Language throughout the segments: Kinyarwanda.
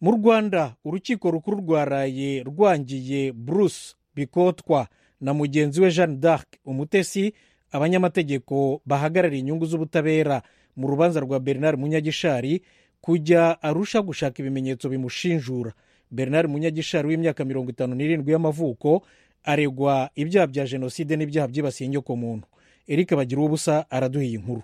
mu rwanda urukiko rukuru rwa raye rwangiye bruce bikotwa na mugenzi we jeanne d'arc umutesi abanyamategeko bahagarariye inyungu z'ubutabera mu rubanza rwa bernard munyagishari kujya arusha gushaka ibimenyetso bimushinjura bernard munyagishari w'imyaka mirongo itanu n'irindwi y'amavuko aregwa ibyaha bya jenoside n'ibyaha byibasiye inyokomuntu eric bagira ubusa araduha iyi nkuru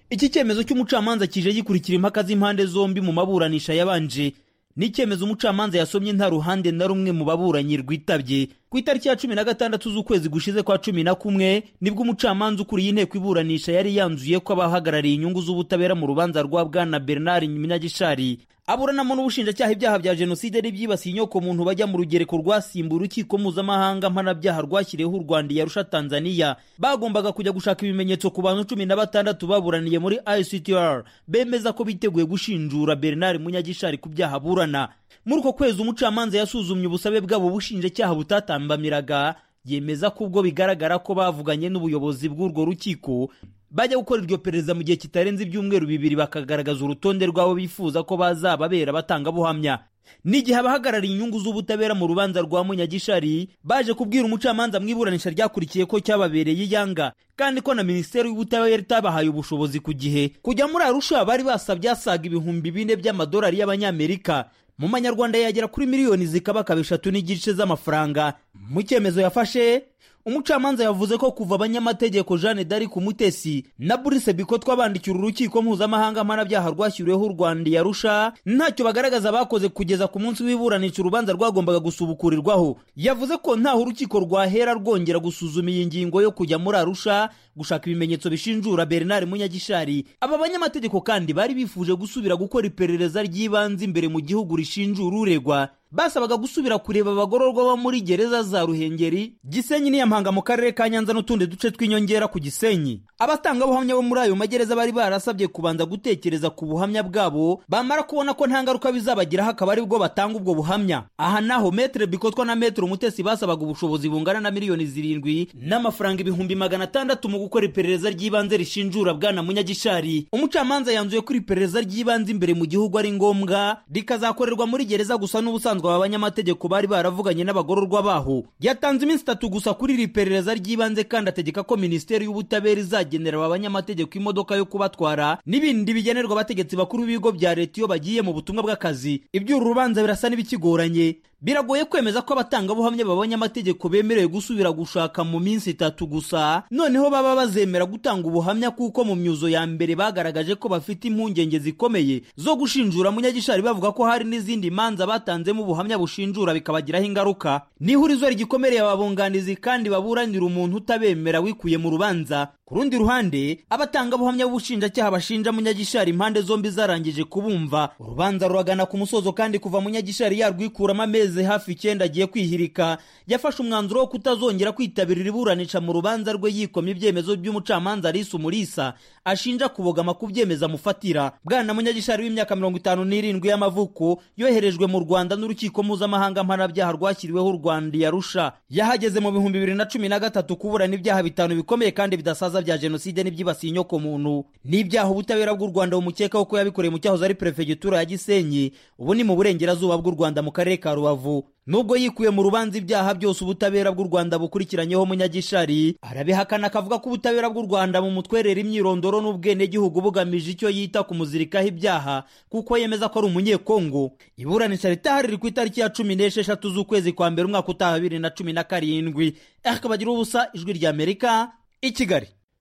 iki cyemezo cy'umucamanza kije gikurikira impaka z'impande zombi mu maburanisha yabanje ni icyemezo umucamanza yasomye nta ruhande na rumwe mu baburanyi rwitabye ku itariki ya cumi na gatandatu z'ukwezi gushize kwa cumi na kumwe nibwo umucamanza ukuriye inteko iburanisha yari yanzuye ko abahagarariye inyungu z'ubutabera mu rubanza rwa bwana bernard munyagishari aburanamo n'ubushinjacyaha ibyaha bya jenoside n'ibyibasiye inyokomuntu bajya mu rugereko rwasimbuye urukiko mpuzamahanga mpanabyaha rwashyiriyeho u rwanda yarusha tanzania bagombaga kujya gushaka ibimenyetso ku bantu cumi na batandatu baburaniye muri ictr bemeza ko biteguye gushinjura bernard munyagishari ku byaha aburana muri uko kwezi umucamanza yasuzumye ubusabe bwabo ubushinjacyaha butatambamiraga yemeza ko ubwo bigaragara ko bavuganye n'ubuyobozi bw'urwo rukiko bajya gukora iryo perereza mu gihe kitarenze ibyumweru bibiri bakagaragaza urutonde rwabo bifuza ko bazababera abatangabuhamya n'igihe abahagarariye inyungu z'ubutabera mu rubanza rwa munyagishari baje kubwira umucamanza mu iburanisha ryakurikiye ko cyababereye iyanga kandi ko na minisiteri y'ubutabera itabahaye ubushobozi ku gihe kujya muri arusha bari basabye asaga ibihumbi bine by'amadolari y'abanyamerika mu manyarwanda yagera kuri miliyoni zikaba akaba eshatu n'igice z'amafaranga mu cyemezo yafashe umucamanza yavuze ko kuva abanyamategeko jeanne d'arc umutesi na burise bikotwa bandikira urukiko mpuzamahanga mpanabyaha rwashyiriweho u rwanda yarusha ntacyo bagaragaza bakoze kugeza ku munsi w'iburanisha urubanza rwagombaga gusubukurirwaho yavuze ko ntaho urukiko rwahera rwongera gusuzuma iyi ngingo yo kujya muri arusha gushaka ibimenyetso bishinjura bernard munyagishari aba banyamategeko kandi bari bifuje gusubira gukora iperereza ry'ibanze imbere mu gihugu rishinjura uregwa basabaga gusubira kureba abagororwa bo muri gereza za ruhengeri gisenyi n'iyampanga mu karere ka nyanza n'utundi duce tw'inyongera ku gisenyi abatangabuhamya bo muri ayo magereza bari barasabye kubanza gutekereza ku buhamya bwabo bamara kubona ko nta ngaruka bizabagiraho akaba aribwo batanga ubwo buhamya aha naho metere bikotwa na metere umutesi basabaga ubushobozi bungana na miliyoni zirindwi n'amafaranga ibihumbi magana atandatu mu gukora iperereza ry'ibanze rishinjura bwana munyagishari umucamanza yanzuye ko iri perereza ry'ibanze imbere mu gihugu ari ngombwa rikazakorerwa muri gereza gusa n'ubusanzwe aba banyamategeko bari baravuganye n'abagororwa baho yatanze iminsi itatu gusa kuri iri perereza ry'ibanze kandi ategeka ko minisiteri y'ubutabera izagenera aba banyamategeko imodoka yo kubatwara n'ibindi bigenerwa abategetsi bakuru b'ibigo bya leta iyo bagiye mu butumwa bw'akazi iby'uru rubanza birasa n'ibikigoranye biragoye kwemeza ko abatangabuhamya b'abanyamategeko bemerewe gusubira gushaka mu minsi itatu gusa noneho baba bazemera gutanga ubuhamya kuko mu myuzo ya mbere bagaragaje ko bafite impungenge zikomeye zo gushinjura munyagishari bavuga ko hari n'izindi manza batanzemo ubuhamya bushinjura bikabagiraho ingaruka n'ihurizo rigikomereye ababunganizi kandi baburanira umuntu utabemera wikuye mu rubanza ku rundi ruhande abatangabuhamya b'ubushinjacyaha bashinja munyagishari impande zombi zarangije kubumva urubanza ruragana ku musozo kandi kuva munyagishari yarwikuramo amezi hafi icyenda agiye kwihirika yafashe umwanzuro wo kutazongera kwitabira iburanisha mu rubanza rwe yikoma ibyemezo by'umucamanza arisa umurisa ashinja kubogama ku byemezo amufatira bwana munyagishari w'imyaka mirongo itanu n'irindwi y'amavuko yoherejwe mu rwanda n'urukiko mpuzamahanga mpanabyaha rwashyiriweho u rwanda yarusha yahageze mu bihumbi bibiri na cumi na gatatu kuburana ibyaha bitanu bikomeye kandi bidasaza bya jenoside n'ibyibasiye inyokomuntu n'ibyaha ubutabera bw'u rwanda bumukekaho ko yabikoreye mu cyahoze ari perefegitura ya gisenyi ubu ni mu burengerazuba bw'u rwanda mu karere ka rubavu nubwo yikuye mu rubanza ibyaha byose ubutabera bw'u rwanda bukurikiranyeho munyagishari arabihakana akavuga ko ubutabera bw'u rwanda mu mutwerera imyirondoro n'ubwenegihugu bugamije icyo yita kumuzirikaho ibyaha kuko yemeza ko ari umunyekongo iburanisha ritahari riri ku itariki ya cumi n'esheshatu z'ukwezi kwa mbere umwaka utaha bibiri na cumi na karindwi ariko bagira ubusa ijwi ry'amerika i kigali